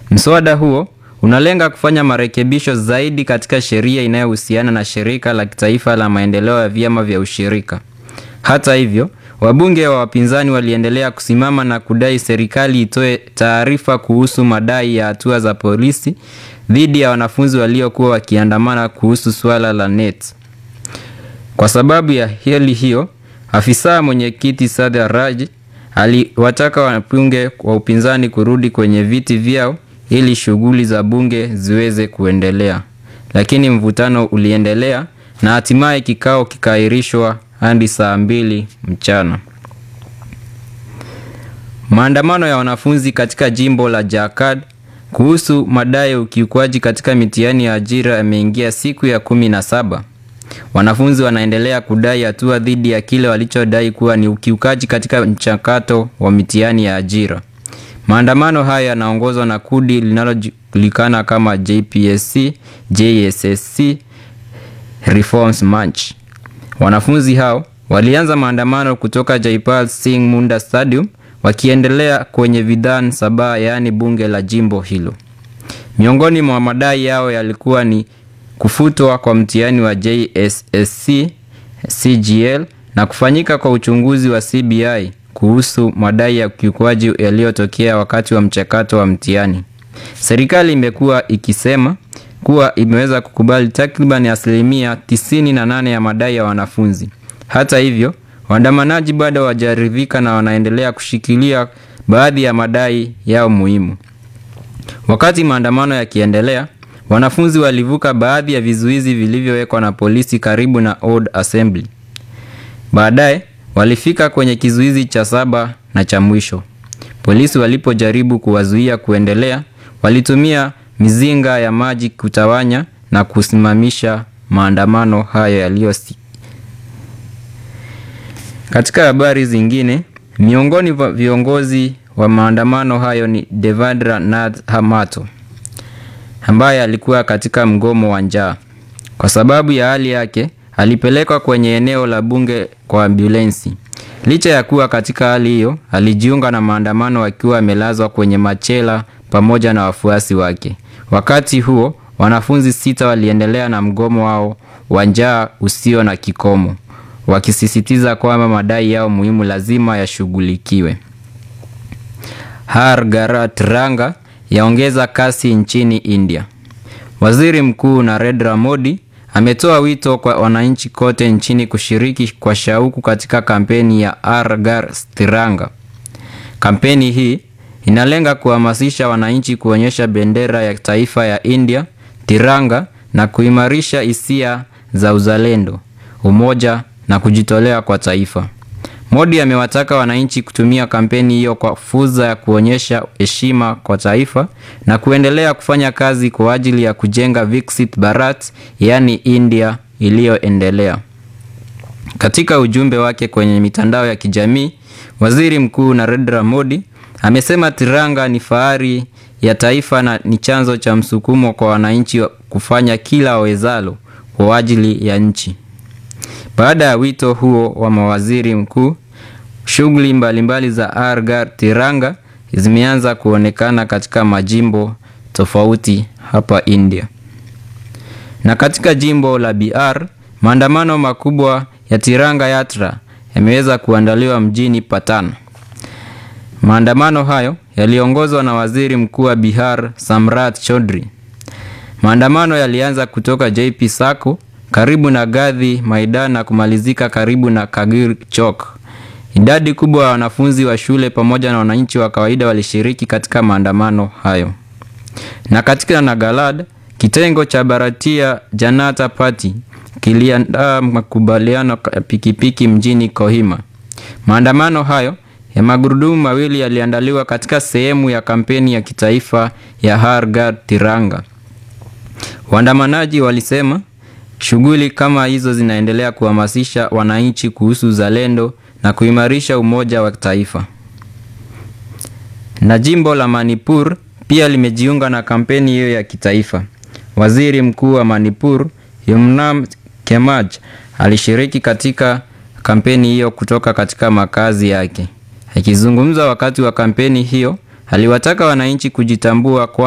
Mswada huo unalenga kufanya marekebisho zaidi katika sheria inayohusiana na shirika la kitaifa la maendeleo ya vyama vya ushirika. Hata hivyo, wabunge wa wapinzani waliendelea kusimama na kudai serikali itoe taarifa kuhusu madai ya hatua za polisi dhidi ya wanafunzi waliokuwa wakiandamana kuhusu suala la NET. Kwa sababu ya hali hiyo, afisa mwenyekiti Saada Raj aliwataka wabunge wa upinzani kurudi kwenye viti vyao ili shughuli za bunge ziweze kuendelea. Lakini mvutano uliendelea na hatimaye kikao kikaahirishwa hadi saa mbili mchana. Maandamano ya wanafunzi katika jimbo la Jharkhand kuhusu madai ya ukiukwaji katika mitihani ya ajira yameingia siku ya kumi na saba. Wanafunzi wanaendelea kudai hatua dhidi ya kile walichodai kuwa ni ukiukaji katika mchakato wa mitihani ya ajira. Maandamano haya yanaongozwa na kundi linalojulikana kama JPSC JSSC Reforms March. Wanafunzi hao walianza maandamano kutoka Jaipal Singh Munda Stadium wakiendelea kwenye Vidhan Sabha yaani bunge la jimbo hilo. Miongoni mwa madai yao yalikuwa ni kufutwa kwa mtihani wa JSSC CGL na kufanyika kwa uchunguzi wa CBI kuhusu madai ya ukiukwaji yaliyotokea wakati wa mchakato wa mtihani. Serikali imekuwa ikisema kuwa imeweza kukubali takriban asilimia 98 ya madai ya wanafunzi. Hata hivyo, waandamanaji bado hawajaridhika na wanaendelea kushikilia baadhi ya madai yao muhimu. Wakati maandamano yakiendelea, wanafunzi walivuka baadhi ya vizuizi vilivyowekwa na polisi karibu na Old Assembly. Baadaye walifika kwenye kizuizi cha saba na cha mwisho. Polisi walipojaribu kuwazuia kuendelea, walitumia mizinga ya maji kutawanya na kusimamisha maandamano hayo yaliyosi. Katika habari zingine, miongoni mwa viongozi wa maandamano hayo ni Devendra Nath Hamato ambaye alikuwa katika mgomo wa njaa. Kwa sababu ya hali yake, alipelekwa kwenye eneo la bunge kwa ambulensi. Licha ya kuwa katika hali hiyo, alijiunga na maandamano akiwa amelazwa kwenye machela pamoja na wafuasi wake. Wakati huo, wanafunzi sita waliendelea na mgomo wao wa njaa usio na kikomo, wakisisitiza kwamba madai yao muhimu lazima yashughulikiwe. Har Garat Ranga yaongeza kasi nchini India. Waziri Mkuu Narendra Modi ametoa wito kwa wananchi kote nchini kushiriki kwa shauku katika kampeni ya Har Ghar Tiranga. Kampeni hii inalenga kuhamasisha wananchi kuonyesha bendera ya taifa ya India, tiranga na kuimarisha hisia za uzalendo, umoja na kujitolea kwa taifa. Modi amewataka wananchi kutumia kampeni hiyo kwa fursa ya kuonyesha heshima kwa taifa na kuendelea kufanya kazi kwa ajili ya kujenga Viksit Bharat, yaani India iliyoendelea. Katika ujumbe wake kwenye mitandao ya kijamii, Waziri Mkuu Narendra Modi amesema tiranga ni fahari ya taifa na ni chanzo cha msukumo kwa wananchi kufanya kila wawezalo kwa ajili ya nchi. Baada ya wito huo wa mawaziri mkuu, shughuli mbalimbali za Har Ghar Tiranga zimeanza kuonekana katika majimbo tofauti hapa India. Na katika jimbo la Bihar, maandamano makubwa ya Tiranga Yatra yameweza kuandaliwa mjini Patan. Maandamano hayo yaliongozwa na Waziri Mkuu wa Bihar Samrat Chaudhry. Maandamano yalianza kutoka JP Sako karibu na Gadhi Maidan na kumalizika karibu na Kagir Chowk. Idadi kubwa ya wanafunzi wa shule pamoja na wananchi wa kawaida walishiriki katika maandamano hayo. Na katika Nagaland, kitengo cha Bharatiya Janata Party kiliandaa makubaliano ya pikipiki mjini Kohima. Maandamano hayo ya magurudumu mawili yaliandaliwa katika sehemu ya kampeni ya kitaifa ya Har Ghar Tiranga. Waandamanaji walisema shughuli kama hizo zinaendelea kuhamasisha wananchi kuhusu uzalendo na kuimarisha umoja wa taifa. Na jimbo la Manipur pia limejiunga na kampeni hiyo ya kitaifa. Waziri Mkuu wa Manipur Yumnam Kemaj alishiriki katika kampeni hiyo kutoka katika makazi yake. Akizungumza wakati wa kampeni hiyo, aliwataka wananchi kujitambua kwa